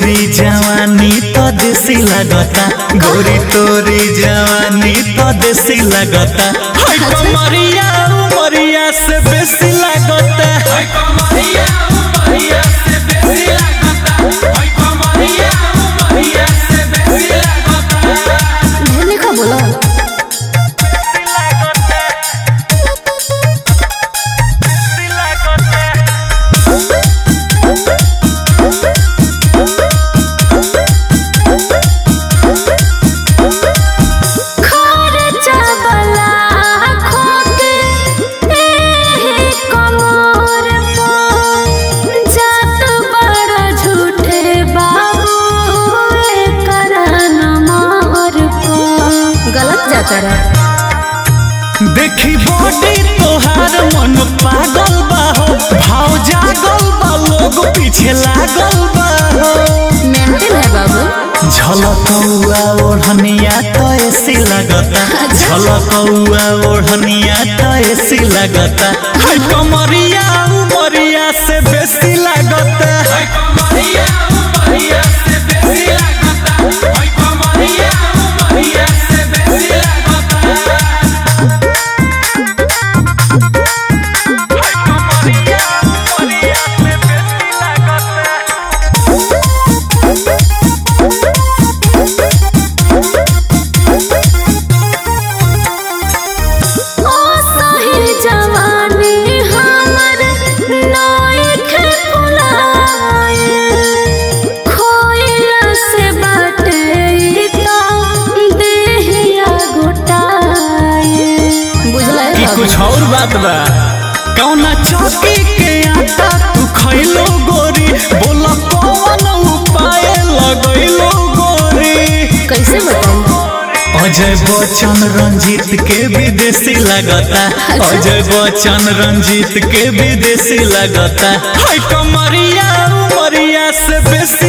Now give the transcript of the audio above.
तोरी जवानी तो देसी लगता गोरी तोरी जवानी तो देसी लगता हाय कमरिया उमरिया से बेसी लगता हाय कमरिया उमरिया से बेसी लगता हाय कमरिया उमरिया से बेसी लगता ढेर का बोला खर्चा वाला खोके एहे कमर पर जात बड़ा झूठे बाबू एकर नमर पर गलत जाता रहा देखी बॉडी तोहार मन पागल बा हो भाव जागल बा लोग पीछे लागल बा हो मेंटेन है बाबू झलकौआ ओढ़निया तो ऐसी लगता झलकौआ ओढ़निया तो ऐसी लगता हाय कमरिया उमरिया से बेसी लगता हाय कमरिया उमरिया से बेसी लगता हाय कमरिया उमरिया से बेसी लगता ओ सही जवानी हमर नाइख फुलाए खोइला से बाटे ई तो देहिया गोटाए बुझला ई कुछ और बात बा कौना चौकी के आटा तू खैलो गोरी बोला कौन उपाय लगैलो गोरी कैसे बताऊं अजय बच्चन रंजीत के विदेशी लगता अजय बच्चन रंजीत के विदेशी लगता हाय कमरिया उमरिया से बेसी